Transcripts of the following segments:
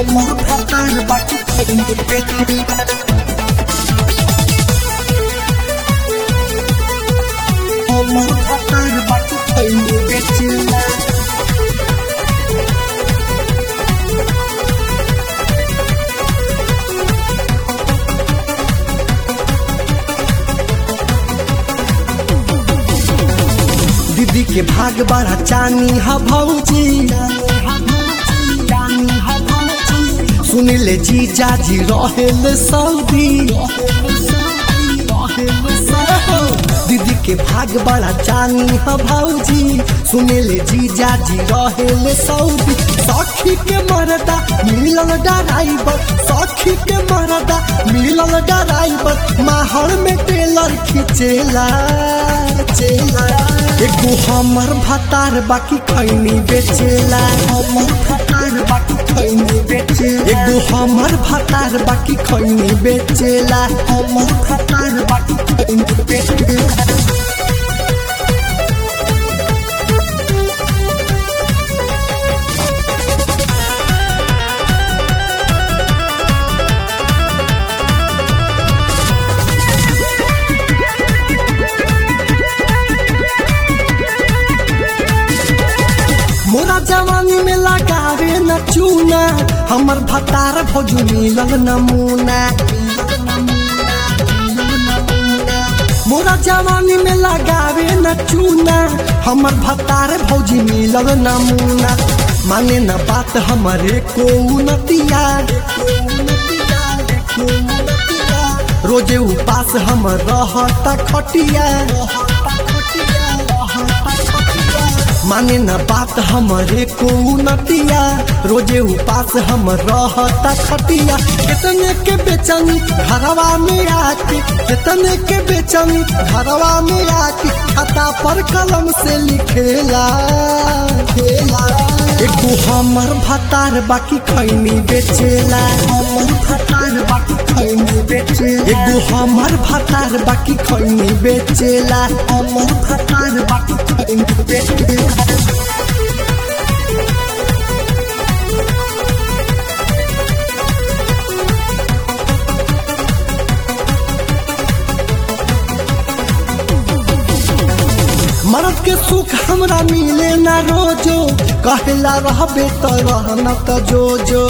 हमर भतार बाकी खैनी बेचेला हमर भतार बाकी खैनी बेचेला दीदी के भाग बड़ा चानी हा भौजी सुनिले जी जाजी रहेल सऊदी दीदी के भाग बड़ा चानी हा भौजी सुनिले जी जाजी रहेल सऊदी सखी के मरदा मिलल डराइबर सखी के मरदा मिलल डराइबर माहौल में टेलर खिचेला चेला एगो हमर भतार बाकी खैनी बेचेला हमर भतार बाकी खैनी बेचेला एगो हमर भतार बाकी खैनी बेचेला हमर भतार बाकी खैनी बेचेला मोरा जवानी में लगावे न चूना हमर भतार भौजी मिलल नमूना मोरा जवानी में लगावे न चूना हमर भतार भौजी मिलल नमूना माने न बात हमरे को नतिया रोजे उपास हम रहता खटिया माने न बात हमरे को नतिया रोजे उपास हम रहता खटिया कितने के बेचनी घरवा में आके कितने के बेचनी घरवा में आके खाता पर कलम से लिखेला खेला एगो हमर भतार बाकी खैनी बेचेला हमर भतार बाकी खैनी बेचेला एगो हमर भतार बाकी खैनी बेचेला हमर भतार बाकी खैनी बेचेला मरद के सुख हमरा मिले ना रोजो कहला रहबे त रहना त जो जो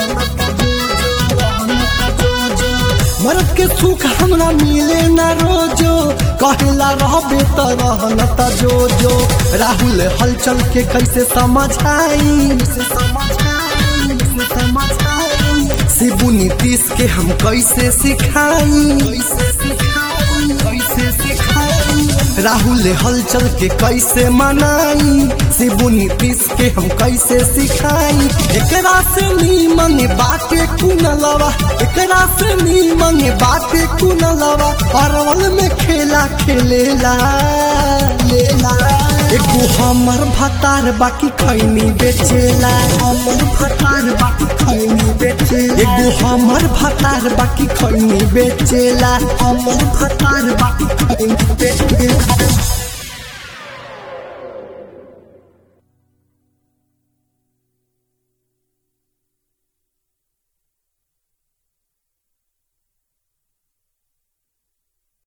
मरद के सुख हमरा मिले ना रोजो कहला रहबे त रहना त जो जो राहुल हलचल के कैसे समझाई शिबू नीतीश के हम कैसे सिखाई कैसे सिखाई कैसे सिखाई राहुल हलचल के कैसे मनाई शिबू नीतीश के हम कैसे सिखाई एकरा से नीमन बाटे कुनलवा एकरा से नीमन बाटे कुनलवा अरवल में खेला खेलेला लेला एगो हमर भतार बाकी खैनी बेचेला हमर भतार बाकी खैनी बेचेला एगो हमर भतार बाकी खैनी बेचेला हमर भतार बाकी खैनी बेचेला